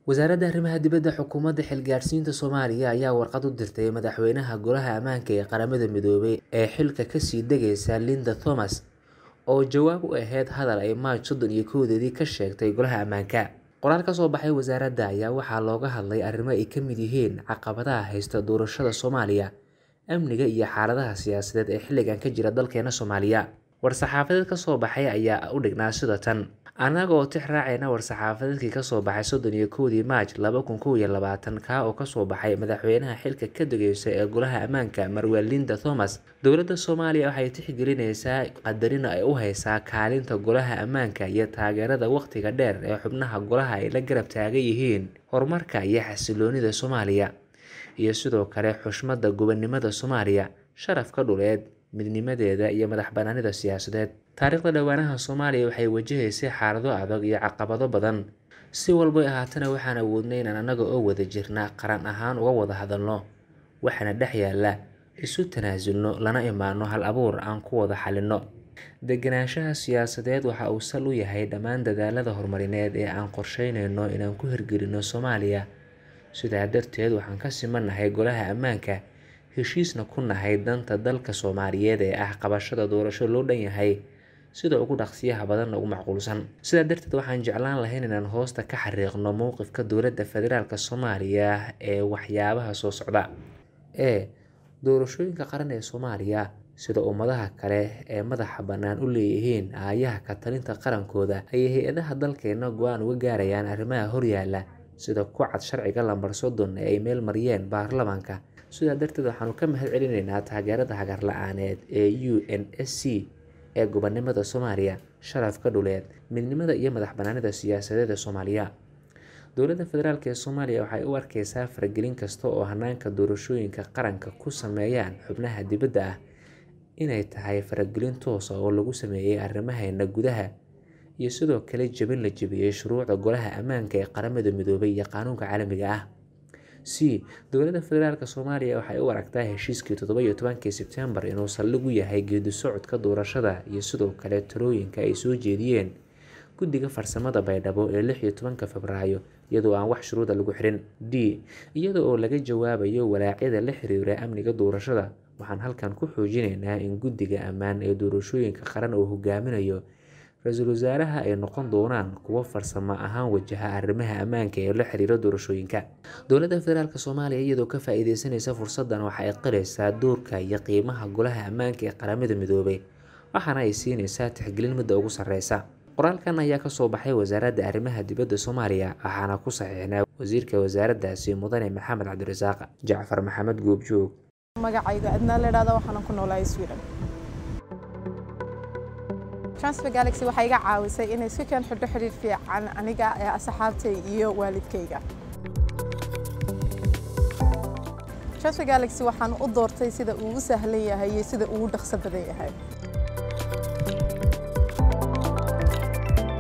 wasaaradda arrimaha dibadda xukuumadda xilgaadhsiinta soomaaliya ayaa warqad u dirtay madaxweynaha golaha ammaanka ee qaramada midoobay ee xilka kasii degaysa linda thomas oo jawaab u ahayd hadal ay maaj soddon iyo kowdeedii ka sheegtay golaha ammaanka qoraal ka soo baxay wasaaradda ayaa waxaa looga hadlay arrimo ay ka mid yihiin caqabadaha haysta doorashada soomaaliya amniga iyo xaaladaha siyaasadeed ee xilligan ka jira dalkeena soomaaliya war-saxaafadeed ka soo baxay ayaa u dhignaa sida tan annaga oo tix raacayna war-saxaafadeedkii kasoo baxay soddon iyo kowdii maaj laba kun kow iyo labaatan kaa oo kasoo baxay madaxweynaha xilka ka degeysa ee golaha ammaanka marwel linda thomas dowladda soomaaliya waxay tixgelinaysaa qadarina ay u haysaa kaalinta golaha ammaanka iyo taageerada wakhtiga dheer ee xubnaha golaha ay la garab taagan yihiin horumarka iyo xasiloonida soomaaliya iyo sidoo kale xushmada gobonimada soomaaliya sharafka dhuleed midnimadeeda iyo madax banaanida siyaasadeed taariikhda dhowaanaha soomaaliya waxay wajahaysay xaalado adag iyo caqabado badan si walbay ahaatana waxaan awoodnay inaan annaga oo wada jirna qaran ahaan uga wada hadalno waxaana dhex yaalla isu tanaasulno lana imaano hal abuur aan ku wada xalinno deganaanshaha siyaasadeed waxa uu sal u yahay dhammaan dadaalada horumarineed ee aan qorsheynayno inaan ku hirgelino soomaaliya sidaa darteed waxaan ka simannahay golaha ammaanka heshiisna ku nahay danta dalka soomaaliyeed ee ah qabashada doorasho loo dhan yahay sida ugu dhaqsiyaha badanna ugu macquulsan sidaa darteed waxaan jeclaan lahayn inaan hoosta ka xariiqno mowqifka dowladda federaalk soomaaliya ee waxyaabaha soo socda ee doorashooyinka qaran ee soomaaliya sida ummadaha kale ee madaxa bannaan u leeyihiin aayaha ka talinta qarankooda ayay hay-adaha dalkeena go-aan uga gaarayaan arrimaha horyaala sida ku cad sharciga lambar soddon ee ay meel mariyeen baarlamaanka sidaa darteed waxaanu ka mahad celinaynaa taageerada hagar la-aaneed ee u n s c ee gobonimada soomaaliya sharafka dhuleed midnimada iyo madax banaanida siyaasadeed ee soomaaliya dowladda federaalk ee soomaaliya waxay u arkeysaa faragelin kasta oo hanaanka doorashooyinka qaranka ku sameeyaan xubnaha dibadda ah inay tahay faragelin toosa oo lagu sameeyey arrimaheena gudaha iyo sidoo kale jebin la jebiyey shuruucda golaha ammaanka ee qaramada midoobay iyo qaanuunka caalamiga ah c dowladda federaalk soomaaliya waxay u aragtaa heshiiskii toddoba iyo tobankii sebtembar inuu saldhig u yahay geedi socodka doorashada iyo sidoo kale talooyinka ay soo jeediyeen guddiga farsamada baydhabo ee lix iyo tobanka febraayo iyadoo aan wax shuruuda lagu xirin d iyada oo laga jawaabayo walaacyada la xiriira amniga doorashada waxaan halkan ku xoojinaynaa in guddiga ammaan ee doorashooyinka qaran uu hogaaminayo ra-iisul wasaaraha ay noqon doonaan kuwo farsamo ahaan wajaha arrimaha ammaanka ee la xiriira doorashooyinka dowladda federaalk soomaaliya iyadoo ka faa-iideysanaysa fursaddan waxa ay qiraysaa doorka iyo qiimaha golaha ammaanka ee qaramada midoobay waxaana ay siinaysaa tixgelin midda ugu sarreysa qoraalkan ayaa kasoo baxay wasaaradda arrimaha dibadda soomaaliya waxaana ku saxiixnaa wasiirka wasaaraddaasi mudane maxamed cabdirasaaq jacfar maxamed goobjoog magacayga adnaa la idhahda waxaana ku noolahay sweden transfer galaxy waxay iga caawisay inay si keen xidho xidhiir fiican aniga ee asxaabtay iyo waalidkayga transfer galaxy waxaan u doortay sida uu u sahlan yahay iyo sida uu u dhaqso badan yahay